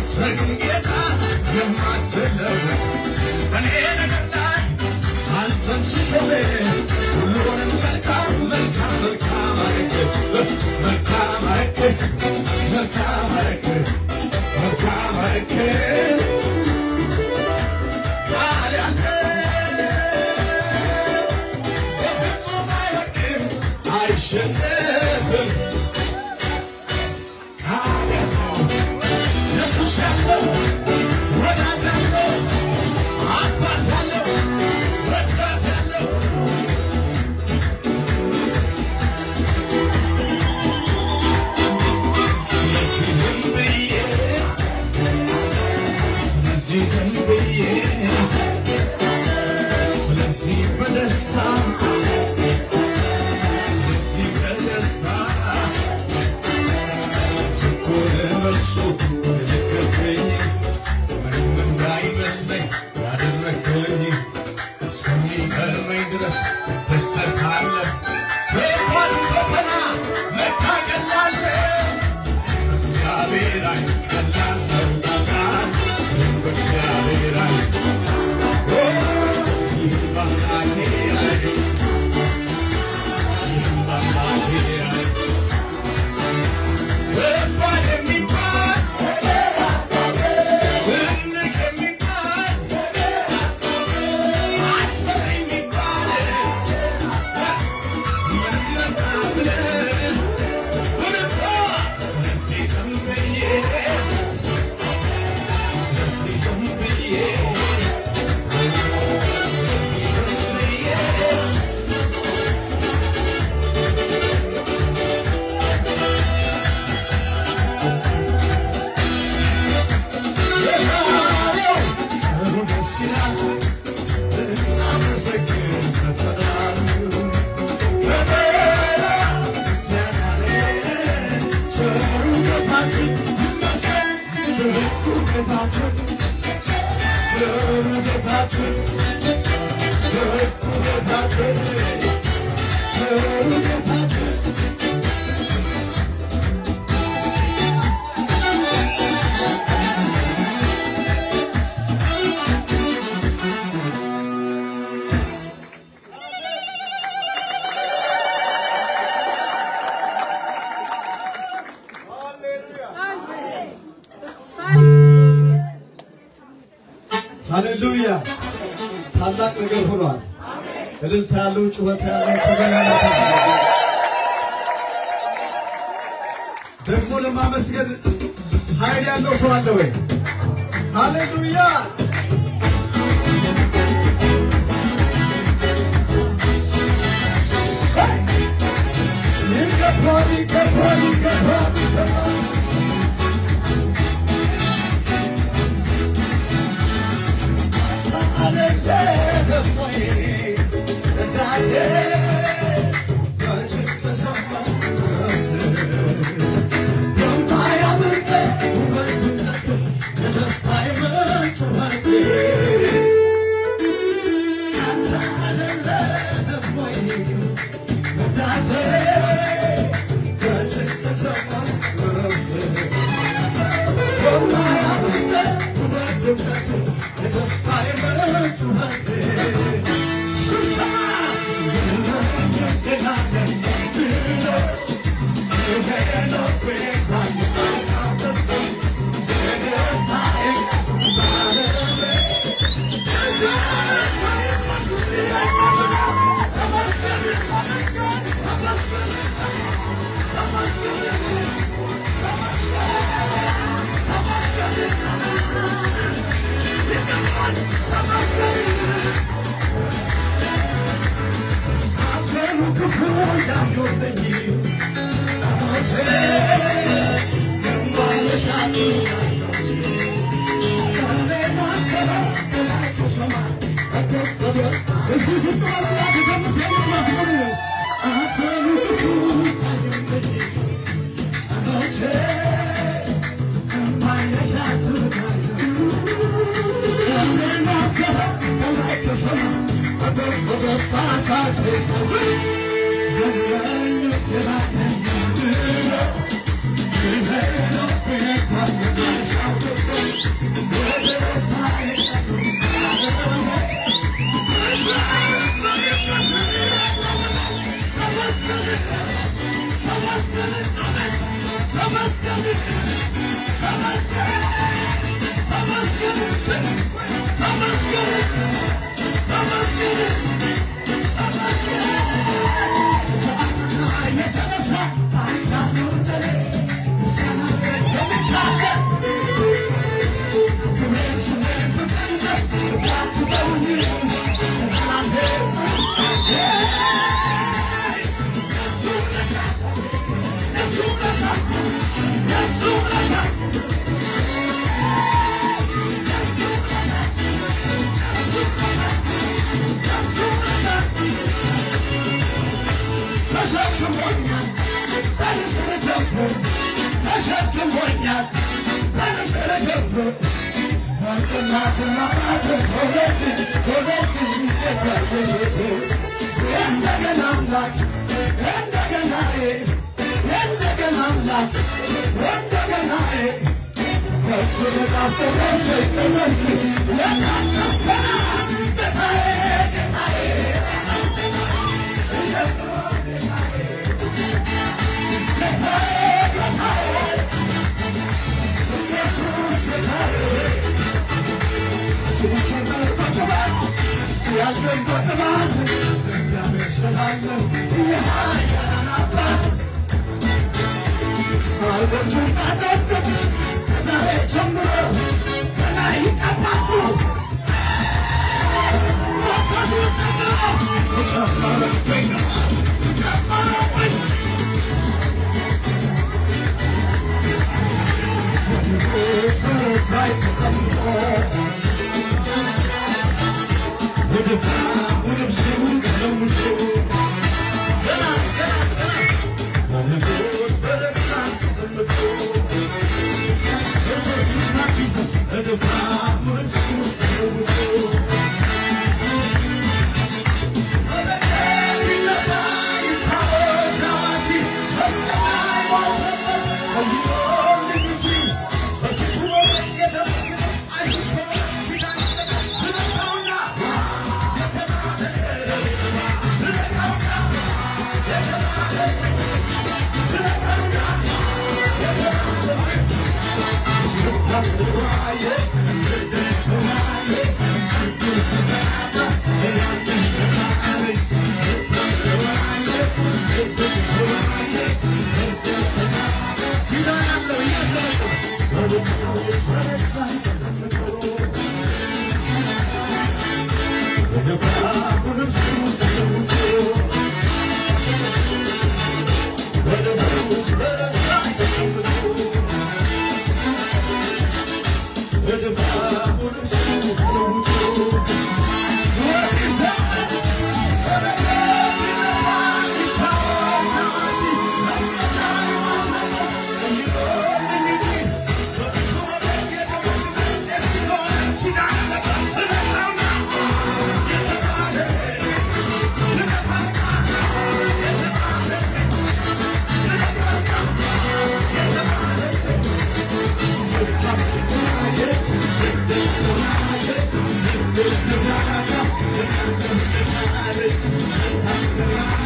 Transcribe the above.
አንተ ግን ጌታ የማትለወጥ በእኔ ነገር ላይ አንተን ስሾም ሁሉንም መልካም መልካም መልካም አረግ መልካም አረግ መልካም አረግ መልካም አረግ ቃል ያለ በፍጹም አይወድቅም አይሸነፍም ቃል ያለው ኢየሱስ ያለው ወዳጅ ያለው አባት ያለው ረዳት ያለው ስለዚህ ዝም ብዬ ስለዚህ ዝም ብዬ ስለዚህ በደስታ ስለዚህ በደስታ ትኩር በርሱ የደገፈኝ ምንም እንዳይመስለኝ ያደረክልኝ እስከሚገርመኝ ድረስ እደሰታለሁ። በባዱ ፈተና ለካ ቀላል እግዚአብሔር አይ ቀላል ነው ቀላል በእግዚአብሔር አይ ኦ፣ ይህ በአምላኬ አይ ይህ በአምላኬ አይ ከባድ የሚባል ትልቅ የሚባል አስፈሪ የሚባል ምንም መጣ ብለህ ብርታ ስለዚህ ዝም ብዬ ስለዚህ ዝም ብዬ ስለዚህ ዝም ብዬ የዛሬው ቀኑ ደስ ይላል አመሰግን ፈተናሉ ሃሌሉያ! ታላቅ ነገር ሆኗል። እልልታ ያለው ጩኸት ያለው ተገናኝታ ደግሞ ለማመስገን ኃይል ያለው ሰው አለ ወይ? ሃሌሉያ! ይገባል፣ ይገባል፣ ይገባል፣ ይገባል። Thank you. ተሸክሞኛል በንስር ክንፍ ተሸክሞኛል በንስር ክንፍ ወርቅናትና ባት ሆነብኝ ሆነብኝ ጌታ ኢየሱስ እንደገና አምላክ እንደገና እንደገና አምላክ እንደገና እጅ ተቃፍቶ መስገኝ መስገኝ ለታቸው ገና ጌታዬ ጌታዬ ኢየሱስ Thank